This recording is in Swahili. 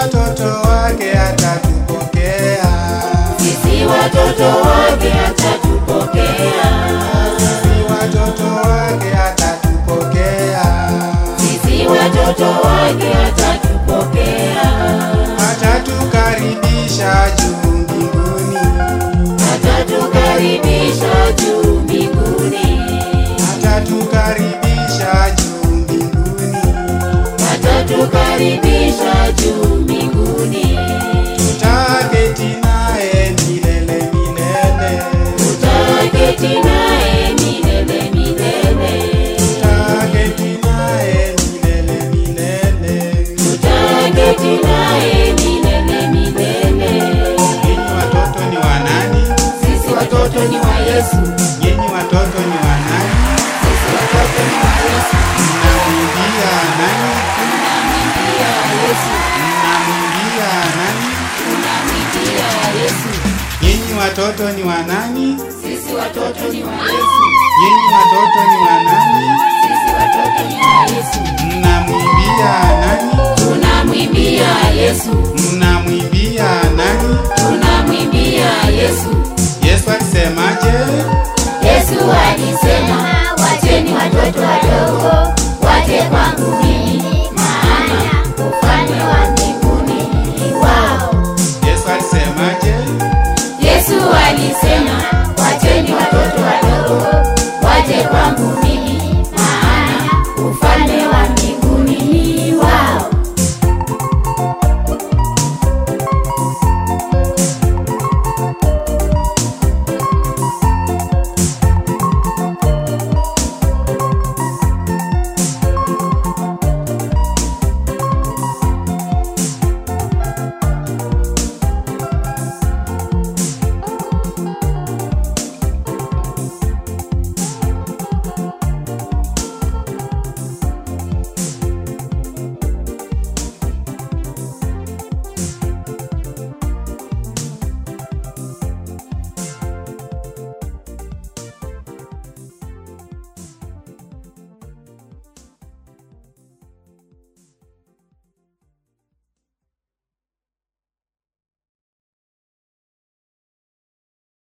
watoto wake atatupokea. Sisi watoto wake atatupokea. Sisi watoto wake atatupokea. Sisi watoto wake atatupokea. Atatukaribisha juu mbinguni. Atatukaribisha juu mbinguni. Atatukaribisha juu mbinguni. Atatukaribisha juu mbinguni. Tutaketi naye milele milele. Tutaketi naye milele milele. Tutaketi naye milele milele. Tutaketi naye milele milele. Nyinyi watoto ni wa nani? Sisi watoto ni wa Yesu. Nyinyi watoto ni wa nani? Sisi watoto ni wa Yesu. Mnamwimbia nani? Tunamwimbia Yesu. Mnamwimbia nani? Tunamwimbia Yesu. Nyinyi watoto ni wa nani? Sisi watoto ni wa Yesu. Nyinyi watoto ni wa nani? Sisi watoto ni wa Yesu. Mnamwimbia nani? Tunamwimbia Yesu. Mnamwimbia nani? Tunamwimbia Yesu. Yesu alisemaje? Yesu alisema